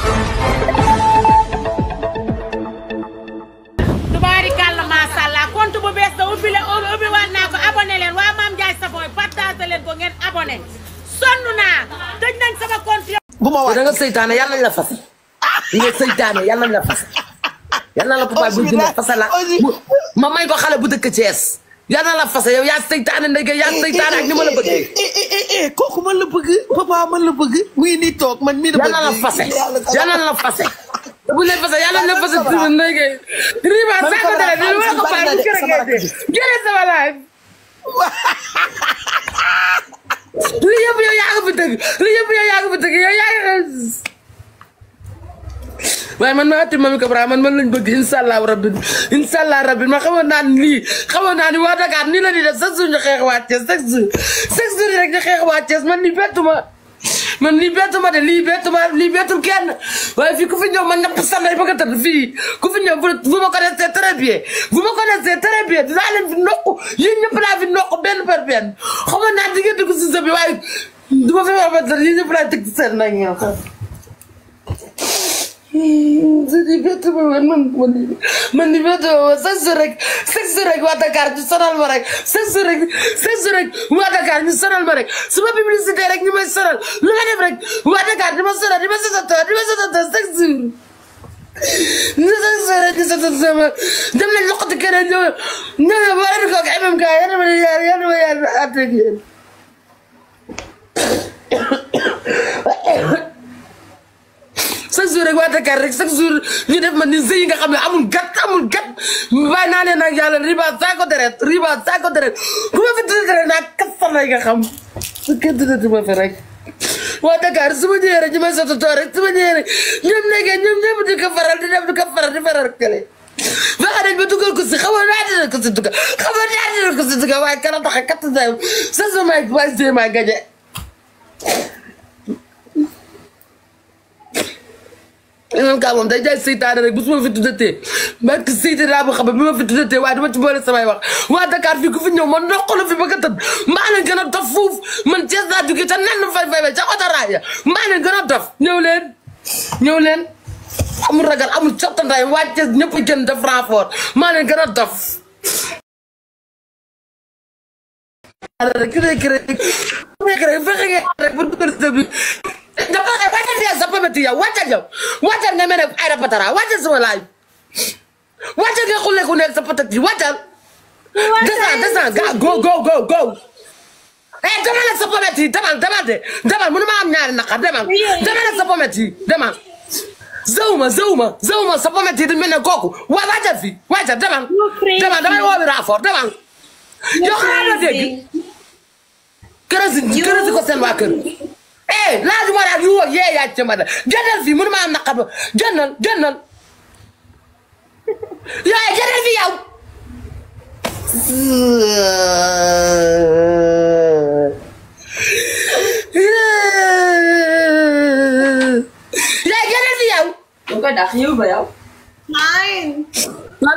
tubaarikàlla macha allah compte bu bees da ubbi leen ubbi waat naa ko abonné leen waa Mame Ndiaye Savon partagé leen ko ngeen abonné sonn naa tëj nañ sama compte bu ma da waay nga seytaane yàlla nañ la fase nga seytaane yàlla nañ la fase yàlla na la papa bu dina fase la mu- ma may ko xale bu dëkk Thiès yàlla na la fase yow yaa seytaane ndeke yaa seytaane ak ni ma la bëggee eh eh eh eh kooku man la bëgg papa man la bëgg muy nii toog man mii la bëgg yàlla na la fase yàlla na la fase bu leen fase yàlla na la fase tuuti ndeke riba Man saa ko Sabara, dere di man wala ko Sabara pare bu de, kër Sabara gerte de. jëlee sama live li yëpp yow yaa ko fi tëgg li yëpp yow yaa ko fi tëgg yow yaa ngi waaye man maa ati mami Kabra man man lañ bëgg incha allah rabbi incha allah rabbi ma xamoon naa ni lii xamoon naa ni waa Dakar nii la di def chaque jour ñu xeex waa Thiès chaque jour chaque jour rek ñu xeex waa Thiès man lii bettu ma man lii bettu ma de lii bettu ma lii bettul kenn waaye fii ku fi ñëw man ñëpp sànnay bëgg a tëdd fii ku fi ñëw vous vous me connaissez très bien vous me connaissez très bien dinaa leen fi nokk yéen ñëpp laa fi nokk benn par benn xamoon naa di ngeen dugg si sa bi waaye du ma fi wax ba tëdd yéen ñëpp laa tëgg seen nag ñëw di bett ma man man man man di bett ma chaque jour rek chaque jour rek waa Dakar ñu sonal ma rek chaque jour rek chaque jour rek waa Dakar ñu sonal ma rek su ma publicité rek ñu may sonal lu ma def rek waa Dakar di ma sonal di ma sotatoo di ma sotatoo chaque jour ñu chaque jour rek ñu sotatoo sama dem nañ loxoti keneen ñëw ñëw ñëw ba ren kooku MMK yal na ma yàlla yal na ma yàlla àtte ak yéen chaque jour rek waa Dakar rek chaque jour ñu def ma ni sëy yi nga xam ne amul gat amul gat bàyyi naa leen nag yàlla riba saako deret riba saako deret ku ma fi tudd deret naa kat samay nga xam su kenn tuddati ma fi rek waa Dakar su ma ñëwee rek ñu may sotatoo rek su ma ñëwee rek ñoom nekkee ñoom ñëpp di ko faral di def di ko faral di faral kële fexe nañ ba dugal ko si xamoon naa dina ko si dugal xamoon naa dina ko si dugal waaye kana tax a kat sa sa sama waa Zéma gañe imam ka moom day jaay seytaane rek bu su ma fi tuddatee barke seytaane laa boo xam ne bi ma fi tuddatee waaye dama ci boole samay wax waa Dakar fii ku fi ñëw man ndoxalu fi ba nga tëdd mbaa leen gën a dof fuuf man Thiès laa jógee te nan fay fay fay ca otoraay ya mbaa leen gën a dof ñëw leen ñëw leen amul ragal amul cottandaay waa Thiès ñëpp gën def renfort maa leen gën a dof rek ki nekk rek ki nekk rek fexe ngeen rek ba dugal sa bi dafa xëy wàccal fii sa pamati yow wàccal yow wàccal nga mel ne ay rapatara wàccal sama laaj wàccal nga xulle ku nekk sa patati wàccal descend descend ga go go go go eh demal ak sa pamati demal demal de demal mënu ma am ñaari naqar demal demal ak sa pamati demal zawuma zawuma zawuma sa pamati di mel ne kooku waa wàccal fii wàccal demal demal damay woowi raafoor demal yow xanaa la dégg kërësi kërësi ko seen waa kër eh laajuma daal yu woo yee yaa ci ma da jëndal fii mënu ma am naqar ba jëndal jëndal yow jëndal fii yow yow jëndal fii yow Lu ko dàq yow ba yow. lan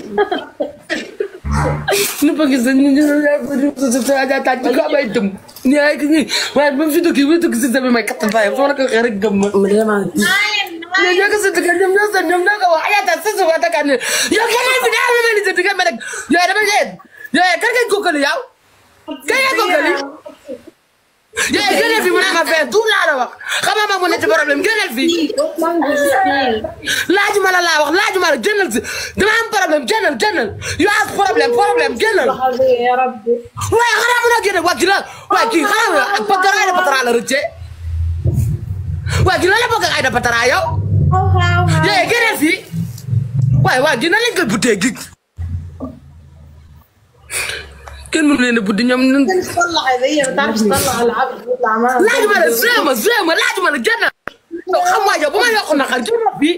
nu bëgg sa ñu ñu sa sa ja taaj ko amay dëm ni ay ki waaye ba fi dëkk bi dëkk si sa bi may kattan fay foo la ko waxee rek gëm ma mais ñoo ko si dëkk ñoom ñoo sa ñoom ñoo ko wax ayaata sa sa waa Dakar ne yow keneen bi daal ma ni sa digga ma rek yooyu dama leen yooyu kan ngay kookali yow kan ngay kookali yooyu gënal fi mu ne ma fee tout laa la wax xam nga ma mu nekk problème gënal fi laajuma la laa wax laajuma la jëndal si dama am problème jëndal jëndal yow am problème problème jëndal waaye xanaa mën a génne waa kii la waa kii xanaa patara ay da patara la rëcce waa kii la la bokk ak ay da patara yow yee génneel fii waaye waa kii nan lañ koy buttee gi kenn mënu leen a buddi ñoom ñun تصلح هي ما تعرفش تطلع العبد بيطلع معاها laajuma la jéema jéema laajuma la génnal yow xam waa yow bu ma yokku naqar génnal fii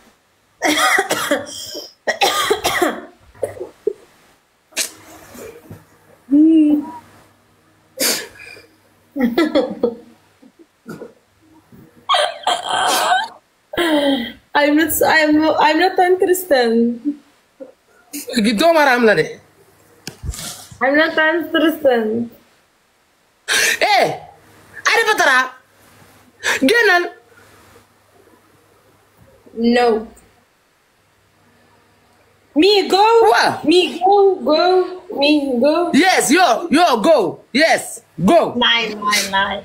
I'm not I'm I'm not interested gi doomaraam la de I'm not interested eh ay da patara génnal No. Me go. What? Me go go. Me go. yes yo yo go yes go Nine nine nine.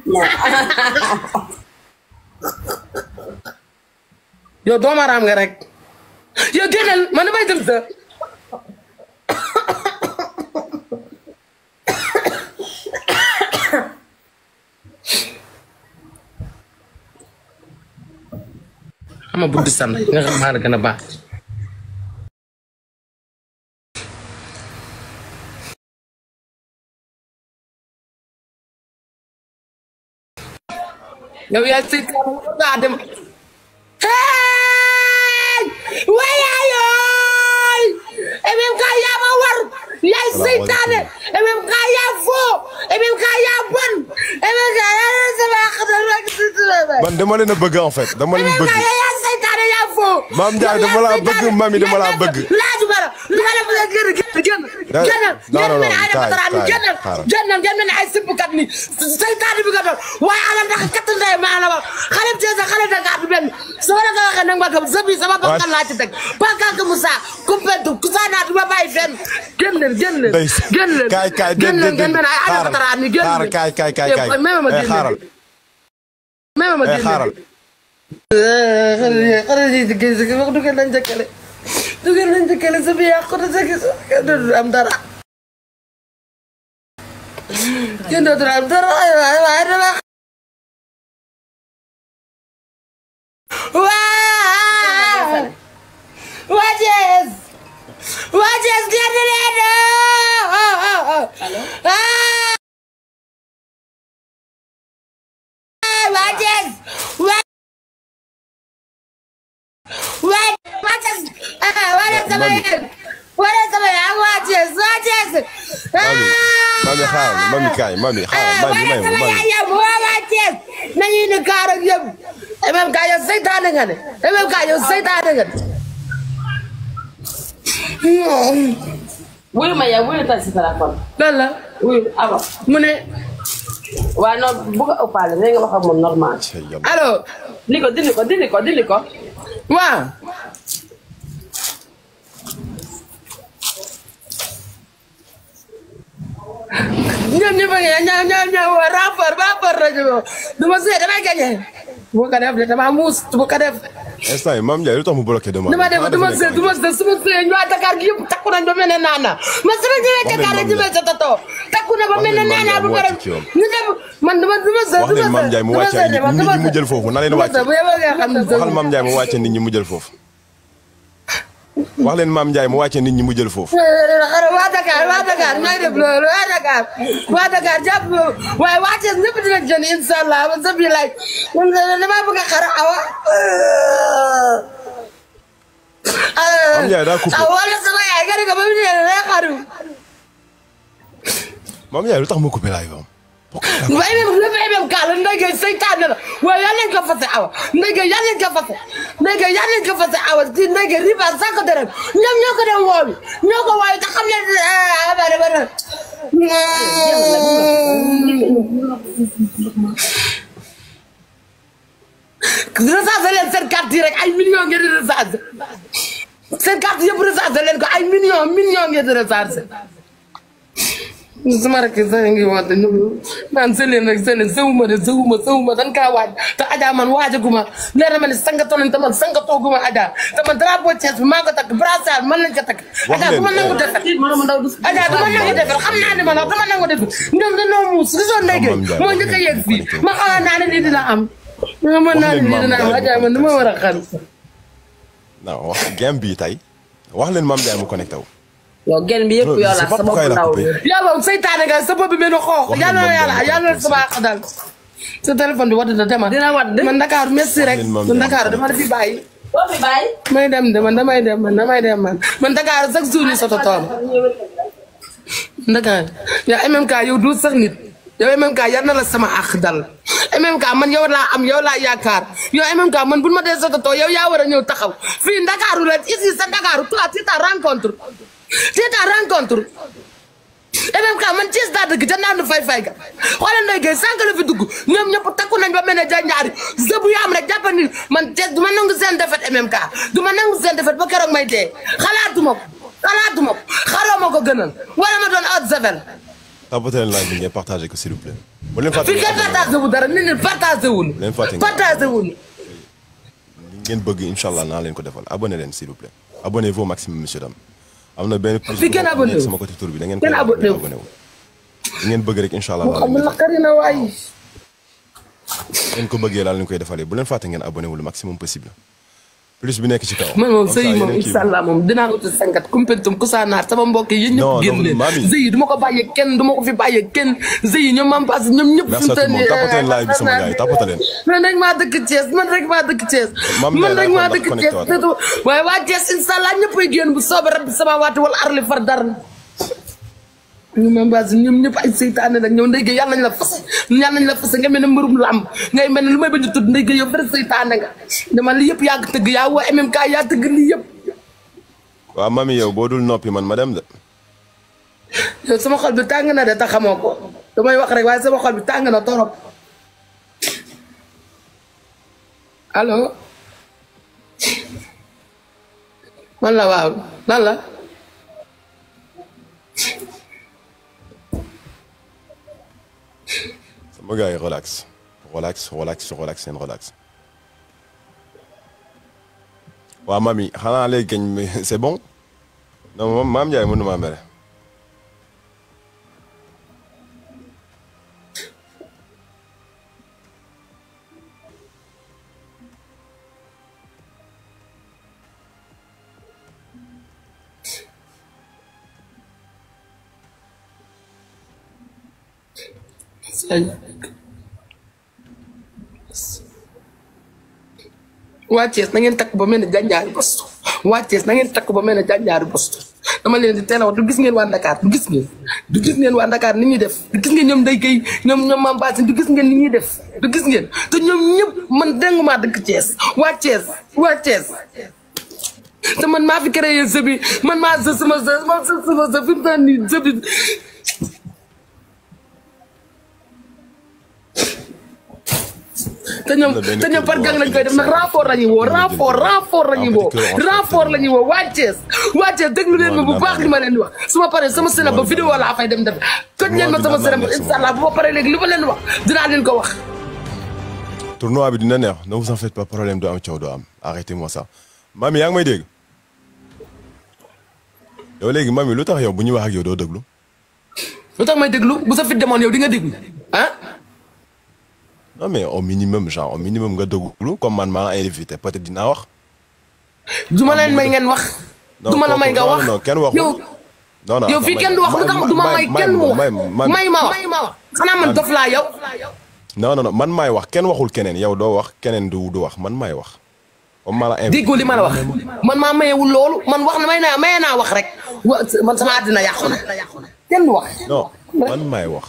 yow doomaraam nga rek yow génnal man damay dem sa ama buddi san nga xam maa la gën a baax yow yaa si daa dem hey wayayoy emem ka yaa ma war yaay seytaane emem ka yaa foo emem ka yaa bon emem ka yaa sama xatal rek si man dama leen a bëgg en fait dama leen emem ka bëgg yaa seytaane yaa foo Maam Ndiaye dama laa bëgg, Mami dama laa bëgg. laajuma la lu ma def la génn génn Da- génnal non, non, non, ay kaay, defataraan kaay, génnal xaaral. génnal ngeen mel ne ay simbukat ni seytaane bi nga doon waaye ala ndax kat ndey maa la wax xale bi sa xale da ngaa du benn sama la ko waxee nag ma gëm sa bi sama bakkan laa ci teg bakkan mu saa kumpentu ku saa naa du ma bàyyi fenn génn leen génn leen Ndey génn leen kaay kaay génn leen déedéet ngeen mel ne ay ala xaaral defataraan ni génn xaaral leen kaay kaay kaay kaay même ma Eh, génn xaaral même ma eh, génn xaaral xale yi xale yi ci gis gi wax du ngeen lañ jëkkale du ngeen lañ jëkkale sa bi yàqu na sa gis du am dara kenn dootul am dara ay waay waay dama waa waa Thiès waa Thiès génn leen waa Thiès waa waa waa Thiès wala sama yéen wala sama yéen waa Thiès waa Thiès mami mami xaaral mami kaay mami xaaral mami may ma mami yam waa waa Thiès nañu indi kaar ak yëpp même ka yow seytaane nga ne même ka yow seytaane nga ne wuyu ma yow wuyu tal si téléphone lan la wuyu aba mu ne waaye noonu bu ko ëppaale da nga wax ak moom normal Cey yàlla. allo dindi ko dindi ko dindi ko dindi ko waaw ñoom ñëpp a ngi ñëw ñëw ñëw rapport rapport rajo du ma see damay gagné bu ko def de dama muus bu ko def instant yi Mame Ndiaye lu tax mu bloqué demande du ma def du ma see du ma see su ma see ñu waa Dakar gi yëpp takku nañ ba mel ne naana ma su ma ñëwee Dakar rek ñu may sa tato takku na ba mel ne naana bu pare ñu dem man du ma du ma see wax leen Mame Ndiaye mu wàcce nit ñi mu jël foofu na leen wàcce bu yeboo nga xam ne waxal Mame Ndiaye mu wàcce nit ñi mu jël foofu wax leen Mame Ndiaye mu wàcce nit ñi mu jël foofu xare waa Dakar waa Dakar ñooy def loolu waa Dakar waa Dakar jàpp waaye waa Thiès ñëpp dinañ jënd incha allah man sa biir laaj man damaa bëgg a xara awa. Mame Ndiaye daa coupé. ah wala sama yaay nga ne ko ba mu ñëwee day xaru. Mame Ndiaye lu tax mu coupé live am waaye même le fait même cas la ndege seytaane la waaye yal nañ ko fase awa ndege yal nañ ko fase ndege yal nañ ko fase awa ci ndege riba sànq dërëm ñoom ñoo ko dem woowi ñoo ko woowi te xam ne ah bari bari recensé leen seen carte yi rek ay millions ngeen di recensé seen carte yëpp recensé leen ko ay millions millions ngeen di recensé sama rek sa ngi woote ñu naan sëleen rek sëleen sëwuma de sëwuma sëwuma dan kaa waaj te Adja man waajaguma leer na ma ne sangatoo nañ te man sangatooguma Adja te man drapeau Thiès bi maa ko takk brassard mën nañ ko takk Wax Adja leen, du ma nangu eh. defal Adja du ma nangu defal xam naa ne ma nag du ma nangu defal ñoom dañoo muus gisoon ndege Mame Ndiaye, moo Mame njëkk a Ndiaye, yegg fii connecté. ma xamoon naa ne lii dina am ma mën naa ne lii dina am Adja man du ma war a xam non wax game bi tey wax leen Mame Ndiaye mu connecté wu yow genn bi yëpp Non, yow la c'est pas sa bopp pourquoi il a ndaw coupé. bi yàlla moom seytaane nga sa bopp bi mel ni xoox Wax yàlla na leen yàlla Mame yàlla na Ndiaye sama àq dal sa téléphone bi wadd na demal dina wadd man Dakar merci rek leen Mame man Ndiaye. Dakar dama la fi bàyyi doo fi bàyyi may dem de man damay dem man damay dem man man Dakar chaque jour ñu soto toom Dakar yow MMK yow du sax nit yow MMK yar na la sama àq dal MMK man yow laa am yow laa yaakaar yow MMK man bu ma dee soto toom yow yaa war a ñëw taxaw fii Dakaru la ici sa Dakaru toi tu ta rencontre tu ta rencontre MMK man Thiès daa dëgg ca naan fay fay ga xoolal Ndeye Gueye sànq la fi dugg ñoom ñëpp takku nañ ba mel ne janjaari zëbu yaam rek jàpp ni man Thiès du ma nangu seen defet MMK du ma nangu seen defet ba keroog may dee xalaatuma ko xalaatuma ko xaroo ma ko gënal wala ma doon haute javel tapoter leen live bi ngeen partagé ko s'il vous plaît. bu leen fàtte fi kenn partagé wu dara nit ñi partagé wuñu leen fàtte partagé wuñu li ngeen bëgg incha allah naa leen ko defal abonné leen s'il vous plaît. abonnez-vous au maximum monsieur Dame. am na benn plus Fi kenn abonné wu. sama côté tur bi da ngeen Kenn koy abonné wu. abonné wu. li ngeen bëgg rek incha allah mu laa xam leen ne defal. naqari na waay ngeen ko bëggee laa leen koy defalee bu leen fàtte ngeen abonné wu le maximum possible. plus bi nekk ci kaw. man moom Comme ça, sëy moom yeneen kii incha allah moom dinaa uti sangat kumpentum kusaanaar sama mbokk yi yéen Non, ñëpp génn non, leen mami. sëy yi du ma ko bàyyee kenn du ma ko fi bàyyee kenn sëy yi ñoom mam pass ñoom ñëpp Merci à tout le monde. Tapoter leen live bi sama gars yi, tapoter leen. man rek maa dëkk Thiès man rek maa dëkk Thiès Mame man Ndiaye rek maa dafa dëkk connecté Thiès waat. surtout waaye waa Thiès incha allah ñëppay génn bu soobee rabbi sama waati wala arli far dara ñu mam pass ñoom ñëpp ay seytaane nag ñëw ndeyge yàlla nañ la fas yàlla nañ la fas nga mel ne mbërum làmb ngay mel ne lu may bañ a tudd ndeyge yow vrai seytaane nga dama li yëpp yaa ko tëgg yaa woo MMK yaa tëgg lii yëpp waaw mami yow boo dul noppi man ma dem de. yow sama xol bi tàng na de te xamoo ko damay wax rek waaye sama xol bi tàng na torop allo man la waaw lan la sama gars yi relax relax relax relax seen relax. waaw mami xanaa léegi kañ c'est bon non moom maam Ndiaye mënu maa mere. waa Thiès na ngeen takk ba mel ne jànjaari bostu waa Thiès na ngeen takk ba mel ne jànjaari bostu dama leen di teel a wax du gis ngeen waa Dakar du gis ngeen du gis ngeen waa Dakar ni ñuy def du gis ngeen ñoom day kay ñoom ñoom maam Basine du gis ngeen ni ñuy def du gis ngeen te ñoom ñëpp man dégg maa dëkk Thiès waa Thiès waa Thiès te man maa fi créé jeu bi man maa jeu sama jeu ma jeu sama jeu fi mu toll nii jeu bi te ñoom Am na benn te ñoom kër par bu gang wax lañ koy def nag Sénégal. rapport la ñuy woo Am na rapport benn rapport la ñuy en woo petit kër en rapport la ñuy woo waa Thiès waa Thiès déglu leen ma bu Loolu baax li ma leen di wax su ma paree sama sena ba Loolu vidéo laa fay dem def toj leen ma Loolu sama dina sena ba neex incha allah bu ma paree léegi li ma leen wax dinaa leen ko wax tournoi bi dina neex ne vous en faites pas problème du am coow du am arrêtez-moi ça mami yaa ngi may dégg yow léegi mami lu tax yow bu ñuy wax ak yow doo déglu lu tax may déglu bu sa fit demoon yow di nga déglu ah non mais au minimum genre au minimum nga déglu comme man maa la invité peut-être dinaa wax. du ma leen may ngeen wax non du ma la may nga non, wax non kenn waxul. yow non non yow fii kenn du wax lu tax du ma may kenn mu wax may ma wax xanaa man dof laa yow non non non man maay wax kenn waxul keneen yow doo wax keneen du du wax man maay wax comme maa la invité. déggoo li ma la wax man maa mayewul loolu man wax na may naa maye naa wax rek wa man sama àddina yàqu na kenn du wax non man maay wax.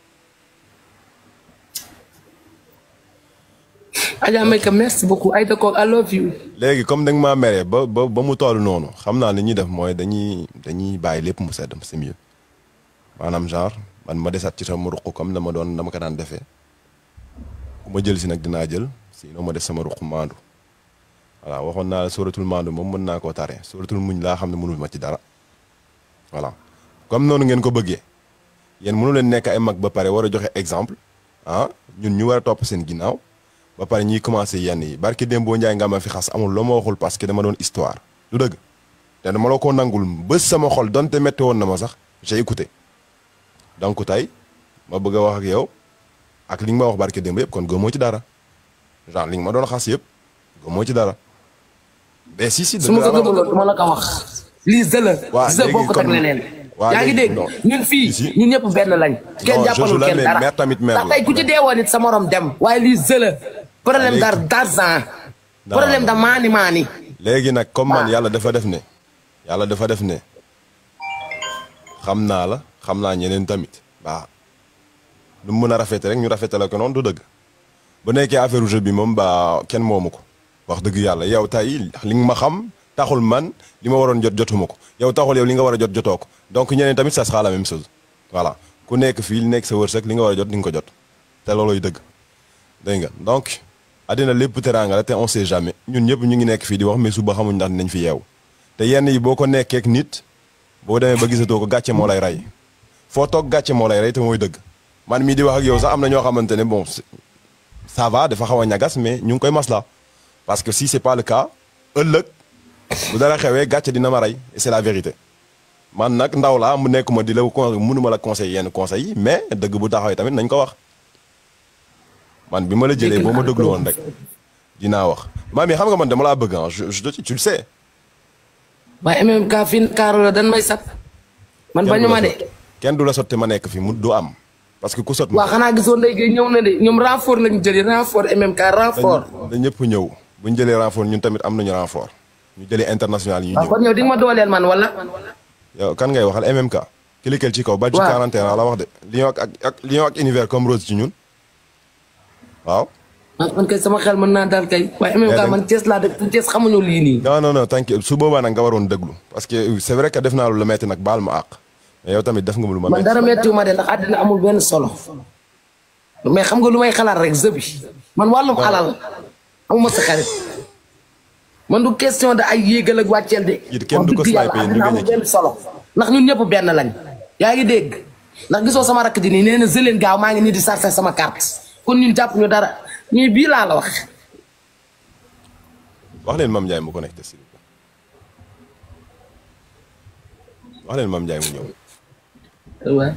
Adja Mayka merci beaucoup Aïda Kock I love you léegi comme da nga maa meree ba ba ba mu toll noonu xam naa li ñuy def mooy dañuy dañuy bàyyi lépp mu sedd c'est mieux maanaam genre man ma desat ci sama ruq comme dama doon dama ko daan defee ku ma jël si nag dinaa jël sinon ma def sama ruq maandu voilà waxoon naa la suratul maandu moom mën naa koo tare suratul muñ laa xam ne mënul ma ci dara voilà comme noonu ngeen ko bëggee yéen mënu leen nekk ay mag ba pare war a joxe exemple ah ñun ñu war a topp seen ginnaaw ba pare ñuy commencé yenn yi barki Dembo Ndiaye nga ma fi xas amul loo ma waxul parce que dama doon histoire du dëgg te dama la ko nangul bés sama xol donte métti woon na ma sax j'ai écouté donc tey ma bëgg a wax ak yow ak li nga ma wax barki Dembo yëpp kon gëmoo ci dara genre li nga ma doon xas yëpp gëmoo ci dara mais si si. su ma ko dëgg la gëmaloon du ma la ko wax lii zëla waa zë léegi bokkut ak kon- leneen waa yaa ngi léegi dégg non. ñun fii Si. ñun ñëpp benn lañ kenn Non, jàppalul Jojo la, kenn mais dara mère tamit mère ndax la. tey ku ci deewoon nit sa morom dem waaye lii zëla problème léegi- dar d'argent Non, problème da non. maani maani léegi nag comme man waaw. yàlla dafa def ne yàlla dafa def ne xam naa la xam naa ñeneen tamit baa lu mu mën a rafete rek ñu rafetale ko noonu du dëgg bu nekkee affaire jeu bi moom baa kenn moomu ko wax dëgg yàlla yow tey li nga ma xam taxul man li ma waroon jot jotuma ko yow taxul yow li nga war a jot jotoo ko donc ñeneen tamit ça sera la même chose voilà ku nekk fii li nekk sa wërsëg li nga war a jot di nga ko jot te looloy dëgg dégg nga donc àddina lépp teraanga la te on sait jamais ñun ñëpp ñu ngi nekk fii di wax mais suba xamuñ ndax dinañ fi yeew te yenn yi boo ko nekkeek nit boo demee ba gisatoo ko gàcce moo lay rey foo toog gàcce moo lay rey te mooy dëgg man mii di wax ak yow sax am na ñoo xamante ne bon ça va dafa xaw a ñagas mais ñu ngi koy masla parce que si c'est pas le cas ëllëg bu dara xewee gàcce dina ma rey et c'est la vérité man nag ndaw laa mu nekk ma di la con mënuma la conseil yenn conseils yi mais dëgg bu taxawee tamit nañ ko wax man bi ma la jëlee boo ma déglu woon rek dinaa wax maam yi xam nga man dama laa bëgg ah je je te tu le sais. waaye MMK fii Kaaro la dan may sat man bañu ma de kenn du la sot te ma nekk fi mu du am parce que ku sot. waa xanaa gisoo ndey gay ñëw na de ñoom renfort lañu jëli renfort MMK renfort da ñëpp ñëw bu ñu jëlee renfort ñun tamit am nañu renfort ñu jëlee international yi ñu waaw ñëw. kon yow di nga ma dooleel man wala yow kan ngay waxal MMK. kilikal ci kaw ba ci waaw 41 la wax de Lion ak ak Lion ak univers comme Rose ci ñun waaw. ah man kay sama xel mën naa dal kay waaye MMK Mais man Thiès laa dëkk Thiès xamuñu lii nii non non non t'inquiète su boobaa nag nga waroon déglu parce que c'est vrai que def naa lu la metti nag baal ma àq mais yow tamit def nga lu ma man metti dara méttiwu ma de ndax àddina amul benn solo mais xam nga lu may xalaat rek zëbi man wàllum alal amuma sa xarit man du question de ay yéegal ak wàcceel de It kenn du ko wax dëgg sniper, yàlla ñu àddina gañe amul ci. benn solo ndax ñun ñëpp benn lañ yaa ngi dégg ndax gisoo sama rakk di nii nee na zëleen gaaw maa ngi nii di sarse sama carte kon ñun jàpp ñu dara ñuy bii laa la wax wax leen Mame Ndiaye mu connecté s'il vous plaît wax leen Mame Ndiaye mu ñëw waaw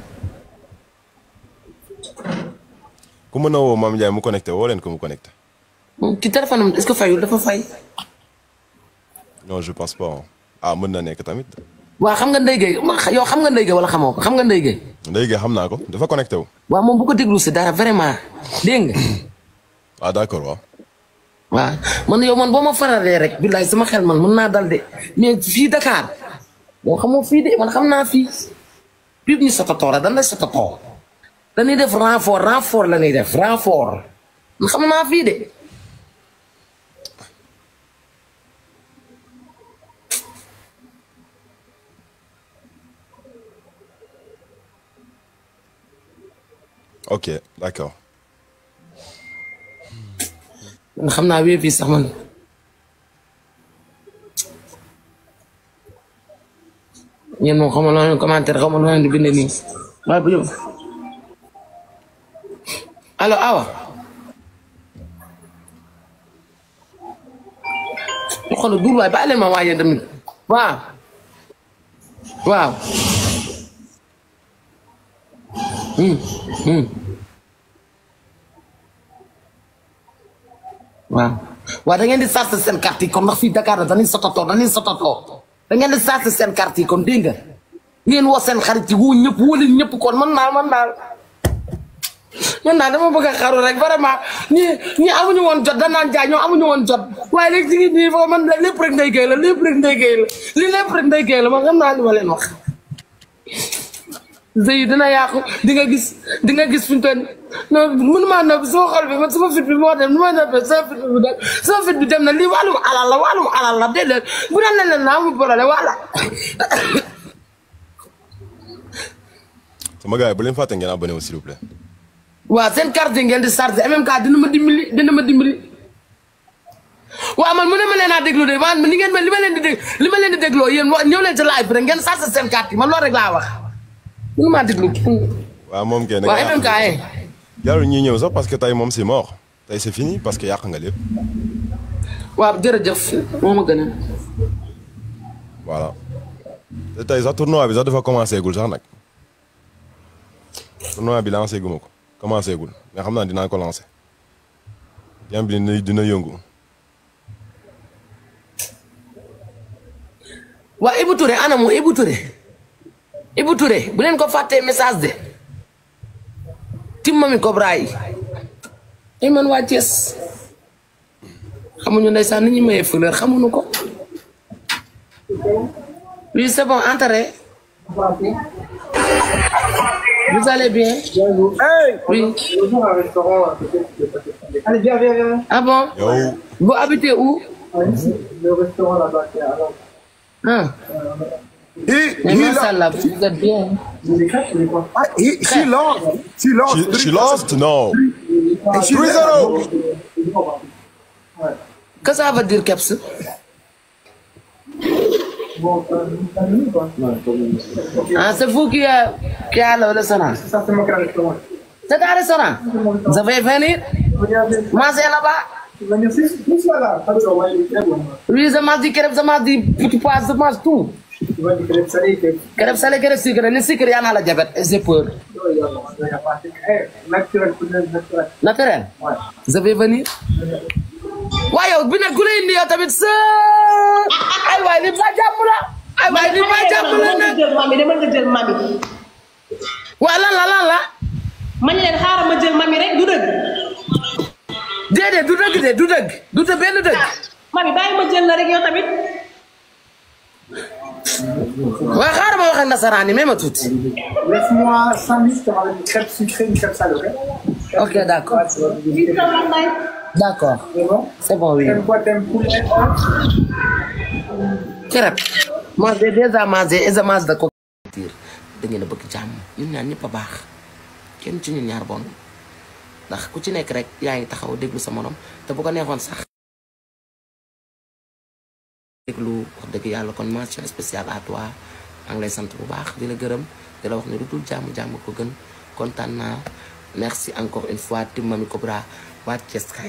ku mën a woo Mame Ndiaye mu connecté woo leen ko mu connecté ci téléphone am est-ce que fayul dafa fay non je pense pas hein. ah mën na nekk tamit waaw xam nga Ndeye Gueye yow xam nga Ndeye Gueye wala xamoo ko xam nga Ndeye Gueye léegi xam naa ko dafa connecté wu waaw moom bu ko déglu si dara vraiment dégg nga ah d'accord waaw waaw man yow man boo ma faralee rek billaay sama xel man mën naa dal de mais fii Dakar boo xamoo fii de man xam naa fii pib ñu sotatoo la dan lay sotatoo dañuy def renfort renfort la ñuy def renfort man xam naa fii de ok d'accord man xam naa wéy fii sax man ñeen moom xam nga loo leen commentaire xam nga loo leen di bind nii waaye bu ñëw allo awa ñu xool duur waay bàyyi leen ma waaye tamit waaw waaw hum hum waaw waaw da ngeen di sas seen carte yi kon ndax fii Dakar la dañuy sotatoo dañuy sotatoo da ngeen di sas seen carte yi kon dégg nga ngeen woo seen xarit yi wu ñëpp wóoli ñëpp kon man daal man daal man daal dama bëgg a xaru rek vraiment ñi ñi amuñu woon jot danaan jaay ñoo amuñu woon jot waaye léegi ci nii foofu man lépp rek ndey géey la lépp rek ndey géey la li lépp rek ndey géey la man xam naa li ma leen wax sëy dina yàqu di nga gis di nga gis fi mu toll non mënumaa nëbb sama xol bi man sama fit bi moo dem nu may nëbbee sama fit bi dem sama fit bi dem na lii wàllum alal la wàllum alal la déedéet bu daan leen leen naa mu problème wala sama gars yi bu leen fàtte ngeen abonné wu s'il vous plaît waaw seen carte yi ngeen di chargé MMK dina ma dimbali dina ma dimbali waaw man mu ne ma leen a déglu de man li ngeen ma li ma leen di dég li ma leen di dégloo yéen wa ñëw leen ci live bi rek ngeen chargé seen carte yi man loolu rek laa wax mënu maa déglu kenn waaw moom kay waaw MMK eh jarul ñuy ñëw sax parce que tey moom c'est mort tey c'est fini parce que yàq nga lépp waaw jërëjëf moo ma gën a voilà te tey sax tournoi bi sax dafa commencé gul sax nag tournoi bi lancé guma ko commencé gul mais xam naa dinaa ko lancé jam bi dina dina yëngu waa Ibou Touré ana mu Ibou Touré Ibou Touré bu leen ko fàttee message de tim mami Cobra yi ay man waa Thiès xamuñu ndeysaan ni ñuy mayee fleur xamuñu ko oui c'est bon entrez vous allez bien oui Allez, viens, viens, viens. ah bon yow vous habitez où Le restaurant là-bas, c'est à Lens. ah He, mais he, machallah vous êtes bien Les crêpes, c'est quoi he, she lost. She lost. she, she lost no And she 3-0 que ça veut dire keps Bon, t'as t'as mis ou pas Non, pas mis. ah c'est vous qui a qui a le restaurant Ça, c'est mon restaurant. c'est un restaurant vous allez venir Regardez, manger là-bas tu vas venir c'est tout ça là. Ah, tu vas voir, il est très bon. oui je mange du crêpe je mange du petit pois je mange tout Tu vois, du crêpe salé, crêpe. crêpe salé crêpe sucré ni sucre yaa naa la jabet et j'ai peur Non, il y a il y a pas. Eh, naturel, pour le naturel. naturel Ouais. je vais venir waaye yow bi nag ku lay indi yow tamit sa ay waay li ba jàmm la ay waay li ba jàmm la nga nag jël mami dama nga jël mami waa lan la lan la man leen xaaral ma jël mami rek du dëgg déedéet du dëgg de du dëgg du te benn dëgg mami bàyyi ma jël la rek yow tamit waaye xaaral ma wax ak nasaraan yi may ma tuuti Laisse-moi 5 minutes, je te ramène une crêpe sucrée, une crêpe salée, ok ok d'accord Ouais, tu vas visiter. d'accord C'est bon c'est bon oui T'aimes quoi T'aimes poulet crêpe moi j'ai déjà mangé et je mange de coquille da ngeen a bëgg jàmm ñun ñaar ñëpp a baax kenn ci ñun ñaar bon ndax ku ci nekk rek yaa ngi taxaw déglu sa morom te bu ko neexoon sax déglu wax dëgg yàlla kon mention spéciale à toi maa ngi lay sant bu baax di la gërëm di la wax ne lu dul jàmm jàmm ko gën kontaan naa merci encore une fois tim Mamy Cobra waa Thiès kay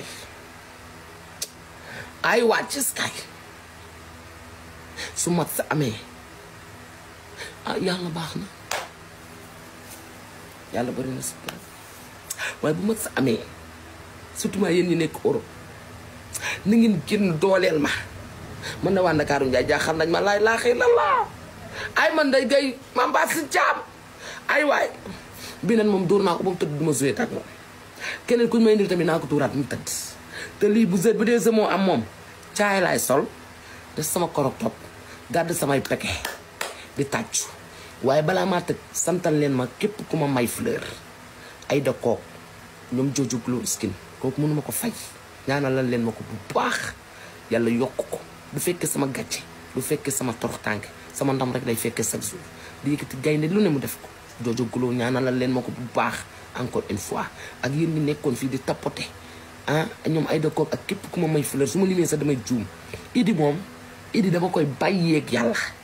ay waa Thiès kay su mat sa amee ah yàlla baax na yàlla bari na si waaye bu mat sa amee surtout maa yéen ñi nekk Europe na ngeen génn dooleel ma man na waa Ndakaaru Njaay jaaxal nañ ma laay laaxee la laa ay man day gay ma mbaa si jaam ay waay bi nan moom dóor naa ko ba mu tëdd du ma joué ak moom keneen ku ñu may indil tamit naa ko tuuraat mu tëdd te lii bu zet bu dee moo am moom caay laay sol def sama korok top gàdd samay peke di tàccu waaye balaa maa tëj santal leen ma képp ku ma may fleur ay da kook ñoom jooju glow skin kooku mënuma ko fay ñaanalal leen ma ko bu baax yàlla yokk ko du fekkee sama gàcce du fekkee sama torox tànk sama ndam rek lay fekkee chaque jour di yëkkati gaynde lu ne mu def ko jooju glow ñaanalal leen ma ko bu baax encore une fois ak yéen ñi nekkoon fii di tapoter ah ñoom ay da kook ak képp ku ma may fleur su ma limee sax damay juum idi moom idi dama koy bàyyeeg yàlla